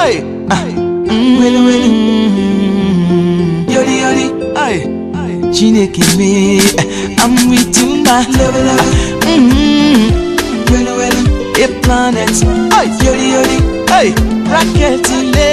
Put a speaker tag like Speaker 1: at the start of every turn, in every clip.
Speaker 1: Aye, aye,
Speaker 2: Wele wele Yori yori
Speaker 1: aye.
Speaker 2: Chineke me I'm with you my love love mm Wele wele A planet
Speaker 1: Aye.
Speaker 2: Yori yori
Speaker 1: Hey,
Speaker 2: Rocket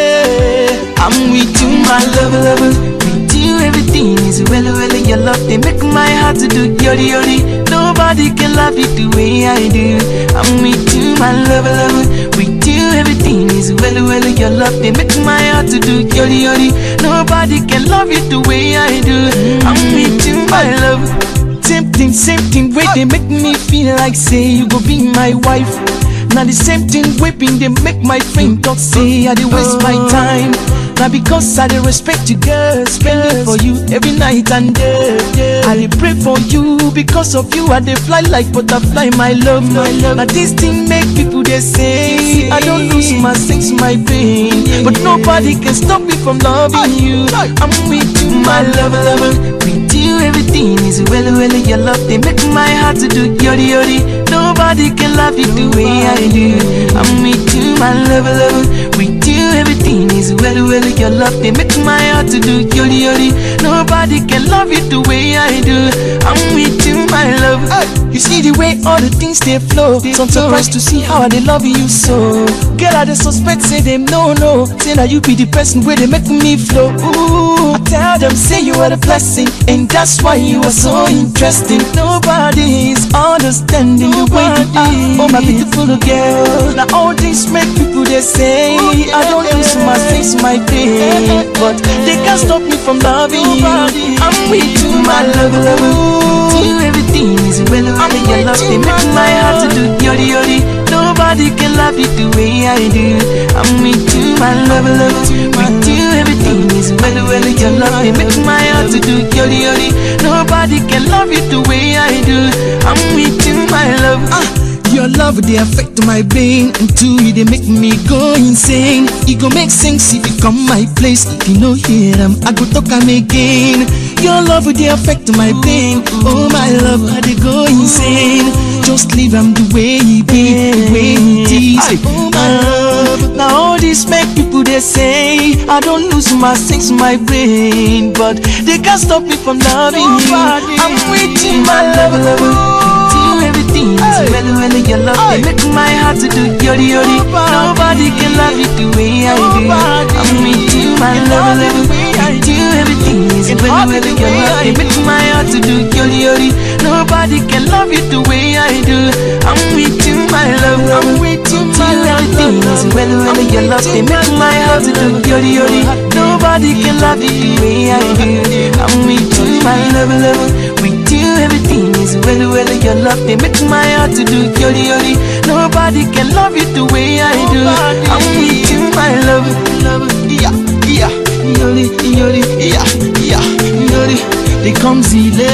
Speaker 2: I'm with you my love love With you everything is well well Your love they make my heart to do yori yori Nobody can love you the way I do I'm with you my love love With you everything is well well Your love they make my heart to do yori yori Nobody can love you the way I do I'm with you my love Same thing, same thing, way they make me feel like say you go be my wife. Now the same thing whipping they make my friend talk say I dey waste my time. Now because I dey respect you girl, spend it for you every night and day. I dey pray for you because of you I dey fly like butterfly my love. Now this thing make people they say I don't lose my sense, my pain, but nobody can stop me from loving you. I'm with you, my love, lover. With you everything is well, well. Your love they make my heart to do yori yori. Nobody can love you the way I do. I'm with you, my love, love. With you, everything is well, well. Your love, they make my heart to do yori yori. Nobody can love you the way I do. I'm with you, my love. You see the way all the things they flow. So I'm surprised to see how they love you so. Girl, I they suspect, say them no, no. Say that you be the person where they make me flow. Ooh, I tell them, say you are the blessing, and that's why you are so interesting. Nobody is understanding the way you are. Oh, my beautiful girl. Now all this make people they say I don't lose my face, my pain, but they can't stop me from loving you. I'm with you, my love, love. With you, everything is well, well. Your love they make my heart to do yori yori. Nobody can love you the way I do. I'm with you, my love, love. With you, everything is well, well. Your love they make my heart to do yori yori. Nobody can love you the way I do. I'm with you, my love. Ah. Your love they affect my brain Until you they make me go insane It go make sense if you come my place If you no hear them, I go talk am again Your love they affect my brain Oh my love, I they go insane Just leave them the way he be, the way he is Oh my love Now all this make people they say I don't lose my sense, my brain But they can't stop me from loving you I'm with you, my love, love With you everything is well, well Your love they make my heart to do yori yori Nobody can love you the way I do I'm with you, my love, love With you everything is well, well Your love they make my heart to do yori yori Nobody can love you the way I do I'm with you, my love I'm with you, my love Everything is well, well Your love they make my heart to do yori yori Nobody can love you the way I do I'm with you, my love, love With you everything is well, well Your love they make my heart to do yori yori Nobody can love you the way I do I'm with you, my love, love Yeah, yeah Yori, yori, yeah, yeah Yori, they come zile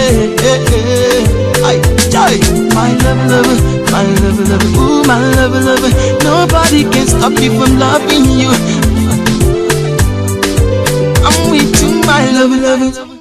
Speaker 2: Ay, joy My love, love, my love, love Ooh, my love, love Nobody can stop me from loving you I'm with you, my love, love